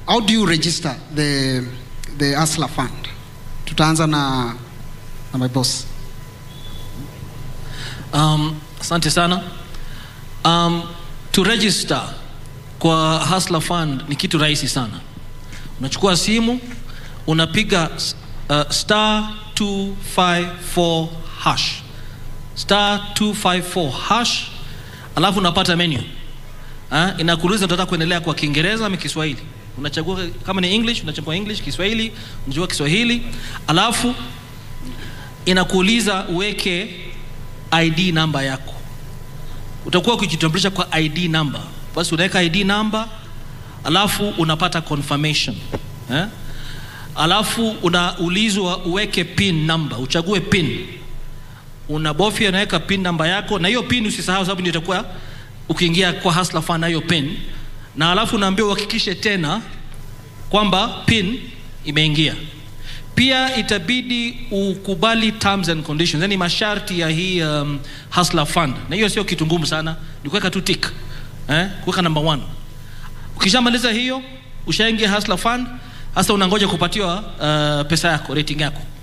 how do you register the the Hustler Fund? Tutaanza na na my boss. Um, asante sana. Um, to register kwa Hustler Fund ni kitu rahisi sana. Unachukua simu, unapiga uh, star 254 hash. Star 254 hash, alafu unapata menu. Ha? Inakuuliza unataka kuendelea kwa Kiingereza ama Kiswahili. Unachagua kama ni English, unachagua English, Kiswahili, unachagua Kiswahili, alafu inakuuliza uweke ID namba yako. Utakuwa ukijitambulisha kwa ID number. Basi unaweka ID number, alafu unapata confirmation eh? Alafu unaulizwa uweke pin number, uchague pin. Unabofya, unaweka pin namba yako, na hiyo pin usisahau, sababu ndio itakuwa ukiingia kwa Hustler Fund na hiyo pin, na alafu unaambiwa uhakikishe tena kwamba pin imeingia. Pia itabidi ukubali terms and conditions, yani masharti ya hii um, Hustler Fund, na hiyo sio kitu ngumu sana, ni kuweka tu tick eh, kuweka number one. Ukishamaliza hiyo, ushaingia Hustler Fund, hasa unangoja kupatiwa uh, pesa yako, rating yako.